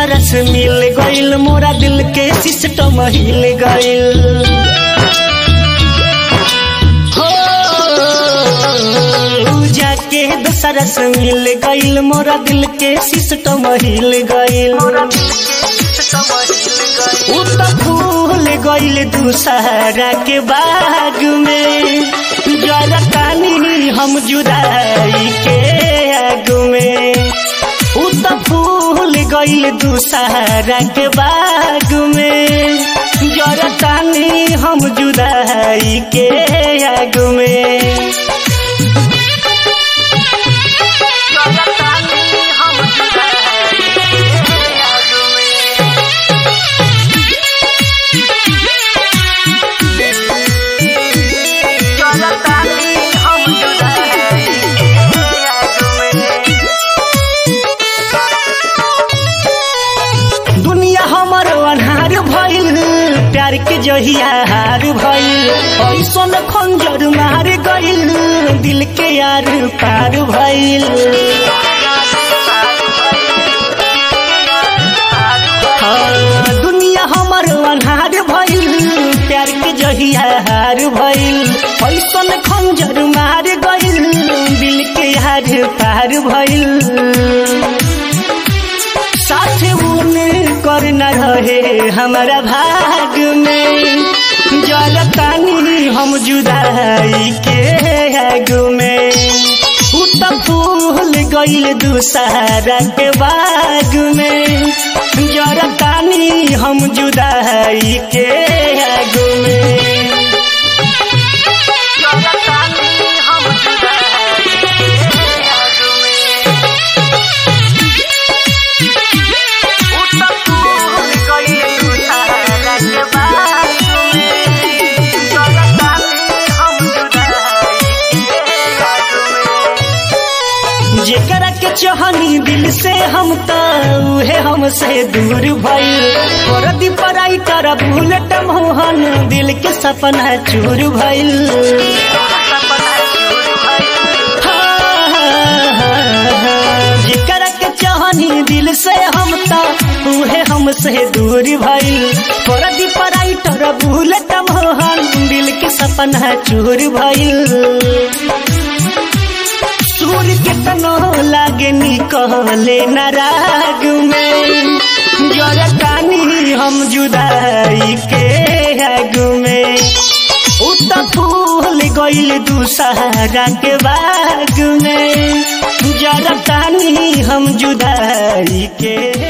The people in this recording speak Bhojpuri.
दूसरा से मिल गइल मोरा दिल के सिस्टम हिल गइल हो जाके दूसरा से मिल गइल मोरा दिल के सिस्टम हिल गइल उ त फूल गइल दूसरा के बाग में जरा कानी हम जुदाई के आग में उ त फूल गइल दूसरा के बाग में जरा कानी हम जुदाई के आग में दुनिया हमर अनहार भइल प्यार के जहिया हार भइल ऐसन खंजर मार गइल दिल के यार पार भइल हाँ, दुनिया हमर अनहार भइल प्यार के जहिया हार भइल ऐसन खंजर मार गइल दिल के यार पार भइल साथ उन कर न रहे हमारा भाग में जल तानी हम जुदाई के आग में उ त फूल गइल दूसरा के बाग में जल तानी हम जुदाई के आग में जेकरा के चाहनी दिल से हम त उहे हमसे दूर भइल परदी पराई कर बुलेट मोहन दिल के सपना चूर भइल जेकरा के चाहनी दिल से हम त उहे हमसे दूर भइल परदी पराई कर बुलेट मोहन दिल के सपना चूर भइल सूर कितनो लागे निकले नाराग में जरा कानी हम जुदाई के आग में उ त फूल गइल दूसरा के बाग में जरा कानी हम जुदाई के